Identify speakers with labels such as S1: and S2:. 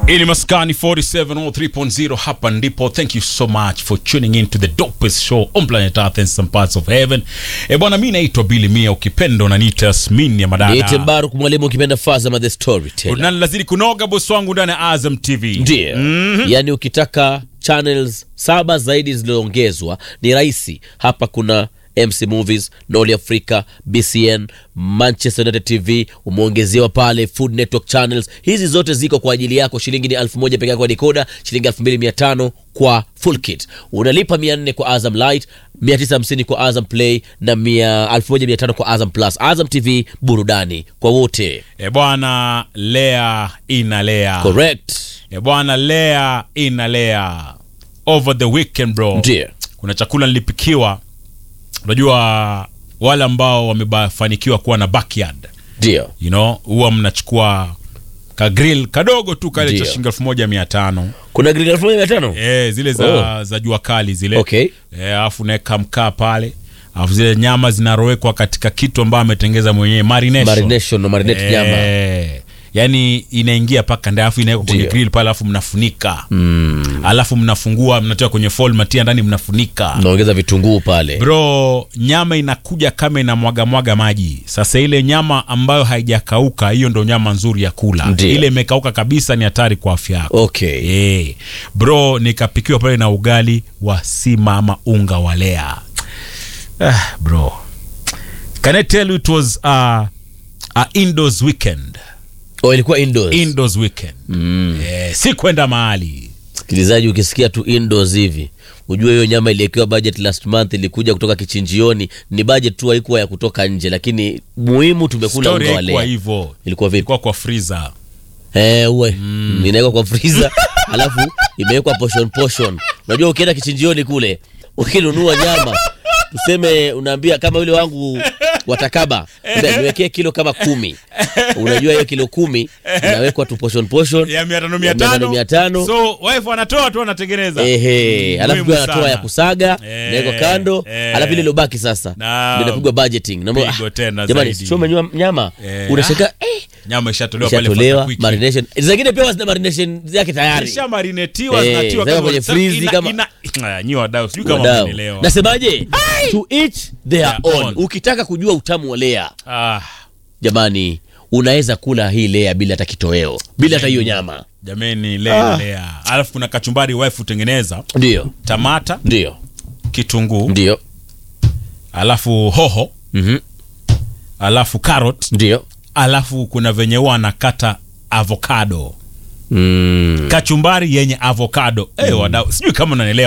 S1: Ili maskani 4703.0 hapa ndipo. Thank you so much for tuning in to the dopest show on planet Earth and some parts of heaven. E bwana, mi naitwa Billy Mia, ukipenda unaniita Yasmin ya
S2: Niite
S1: madada.
S2: Mbaruk mwalimu ukipenda Fazama the storyteller.
S1: Unani lazidi kunoga bosi wangu ndani ya Azam TV.
S2: Ndiyo. Yaani ukitaka channels saba zaidi zilizoongezwa ni rahisi. Hapa kuna MC Movies, Noli Africa, BCN, Manchester United TV umeongezewa pale Food Network channels. Hizi zote ziko kwa ajili yako. Shilingi ni elfu moja peke yake kwa decoder, shilingi elfu mbili mia tano kwa full kit. Unalipa mia nne kwa Azam Light, mia tisa hamsini kwa Azam Play na mia elfu moja mia tano kwa Azam Plus. Azam TV burudani kwa wote.
S1: E bwana, lea inalea.
S2: Correct.
S1: E bwana, lea inalea. Over the weekend bro.
S2: Ndiyo.
S1: Kuna chakula nilipikiwa. Unajua wale ambao wamefanikiwa kuwa na backyard
S2: Ndio.
S1: you know huwa mnachukua ka grill kadogo tu kale cha
S2: Ndio.
S1: shilingi elfu moja mia tano
S2: Kuna grill elfu moja mia tano?
S1: e, zile za, za jua kali zile
S2: Okay.
S1: Eh, alafu naweka mkaa pale alafu zile nyama zinarowekwa katika kitu ambayo ametengeza mwenyewe marination,
S2: Marination na marinate nyama.
S1: Eh, yani inaingia paka ndani alafu inawekwa kwenye
S2: Ndio.
S1: grill pale alafu mnafunika mm. alafu mnafungua mnatoa kwenye foil matia ndani mnafunika
S2: Naongeza vitunguu pale.
S1: bro nyama inakuja kama inamwaga mwaga maji sasa ile nyama ambayo haijakauka hiyo ndo nyama nzuri ya kula
S2: Ndio.
S1: ile imekauka kabisa ni hatari kwa afya yako
S2: Okay.
S1: Eh, bro nikapikiwa pale na ugali wa sima ama unga wa lea ah, bro can I tell you it was a, a indoors weekend
S2: Oh, ilikuwa indoors.
S1: indoors weekend mm. eh, si kwenda mahali
S2: Msikilizaji, ukisikia tu indoors hivi ujue hiyo nyama iliwekewa budget last month, ilikuja kutoka kichinjioni. Ni budget tu, haikuwa ya kutoka nje, lakini muhimu tumekula
S1: story
S2: unga wa
S1: haikuwa
S2: lea.
S1: hivyo
S2: Ilikuwa vipi?
S1: ilikuwa kwa freezer
S2: Eh, uwe mm. inawekwa kwa freezer alafu imewekwa portion portion. Unajua ukienda kichinjioni kule ukinunua nyama tuseme unaambia kama yule wangu watakaba niwekee kilo kama kumi unajua hiyo kilo kumi inawekwa tu portion portion
S1: ya mia tano
S2: Ya
S1: mia
S2: mia tano,
S1: tano
S2: mia tano.
S1: so wife anatoa tu anatengeneza
S2: ehe
S1: Mm,
S2: alafu
S1: muhimu
S2: pia anatoa
S1: sana.
S2: ya kusaga
S1: Eh,
S2: nawekwa kando
S1: eh.
S2: alafu ile ilobaki sasa
S1: Naam.
S2: ndio inapigwa budgeting Na mbona-
S1: Pigo tena
S2: jamani
S1: zaidi.
S2: sio umenywa nyama
S1: Eh,
S2: unashaka eh
S1: nyama ishatolewa pale
S2: ishatolewa
S1: quick.
S2: marination zingine pia zina marination yake tayari
S1: Isha marinetiwa
S2: Eh,
S1: zinatiwa
S2: zeka
S1: kama-
S2: kwenye
S1: sa-
S2: freeze
S1: ina-
S2: kama-
S1: ina- Ah, nyi wadau sijui kama
S2: Wadau.
S1: mnaelewa.
S2: nasemaje to each their
S1: Their
S2: own
S1: own.
S2: ukitaka kujua utamu wa lea
S1: Ah,
S2: jamani unaweza kula hii lea bila hata kitoweo bila hata hiyo nyama
S1: jameni lea lea alafu kuna kachumbari wife utengeneza
S2: ndio
S1: tamata
S2: ndio
S1: kitunguu
S2: ndio
S1: alafu hoho
S2: Mhm.
S1: alafu carrot
S2: ndio
S1: alafu kuna venye huwa anakata avocado
S2: mm.
S1: kachumbari yenye avocado eh wadau sijui kama unanielewa